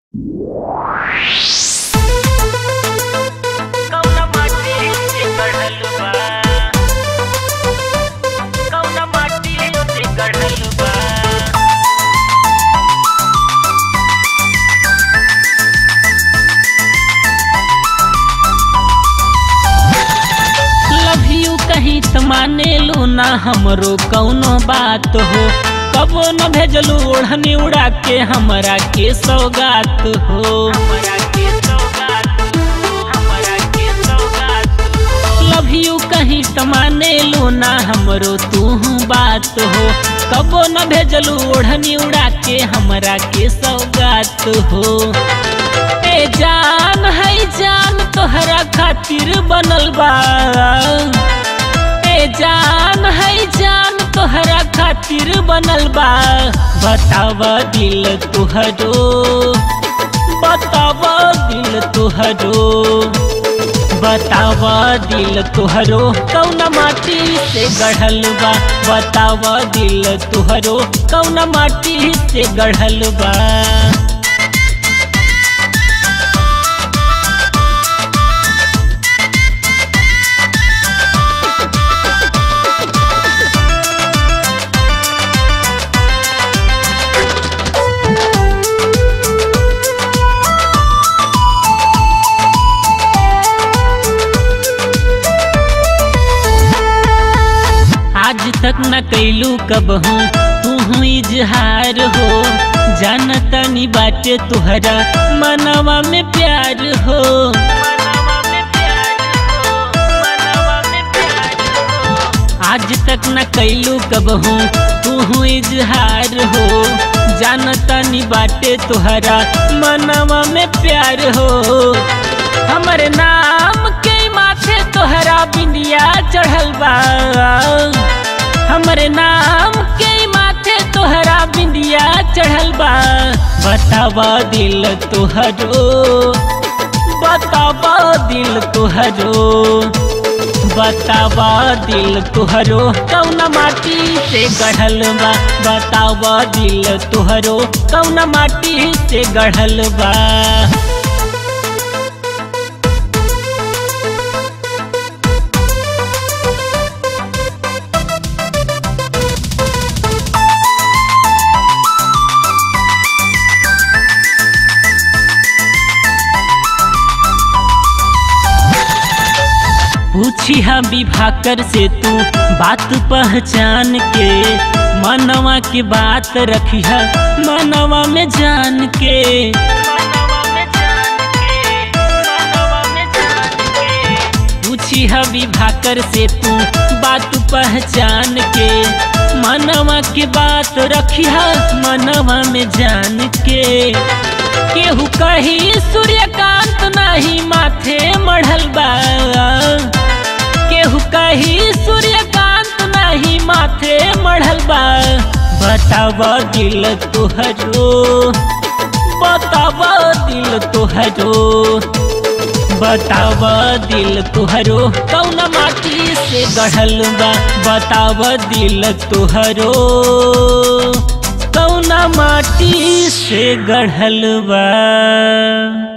कौना माटी से गढ़ल बा कौना माटी से गढ़ल बा लव यू कहीं त माने लो ना हमरो कौनो बात हो कबो न भेजलू ओढ़नी उड़ा के हमरा के सौगात हो हमरा के सौगात हमरा के सौगात लव यू कहीं त माने लो ना हमरो तू बात हो कबो न भेजलू ओढ़नी उड़ा के हमरा के सौगात हो ए जान है जान तोहरा खातिर बनल बा ए जान है जान तोहरा खातिर बनल बा बताव दिल तुहरो बताव दिल तुहरो बताव दिल तुहरो कौन माटी से गढ़ल बा बताव दिल तुहरो कौन माटी से गढ़ल बा आज तक न कैलू कब हूँ तू हूँ इजहार हो जानता नी बाटे तुहरा मनवा में प्यार हो मनवा में प्यार हो मनवा में प्यार हो आज तक न कैलू कब हूँ तू हूँ इजहार हो जानता नी बाटे तुहरा मनवा में प्यार हो हमरे नाम के माथे तोहरा बिंदिया चढ़ल बा हमरे नाम के माथे तोहरा बिंदिया चढ़ल बा बतावा दिल तोहरो बतावा दिल तोहरो बतावा दिल तुहरो कौन माटी से गढ़ल बा बतावा दिल तुहरो कौन माटी से गढ़ल बा पूछी हम विभाकर से तू बात पहचान के मनवा के बात रखी है मनवा में जान के मनवा में जान के मनवा में जान के पूछी है विभाकर से तू बात पहचान के मनवा के बात रखी है मनवा में जान के केहू कही सूर्यकांत नहीं माथे मढ़ल बा केहू कही सूर्यकांत नहीं माथे मढ़ल बा बताव दिल तुहरो बताव दिल तुहरो बताव दिल तुहरो कौन माटी से गढ़ल बा बताव दिल तुहरो कौन माटी से गढ़ल बा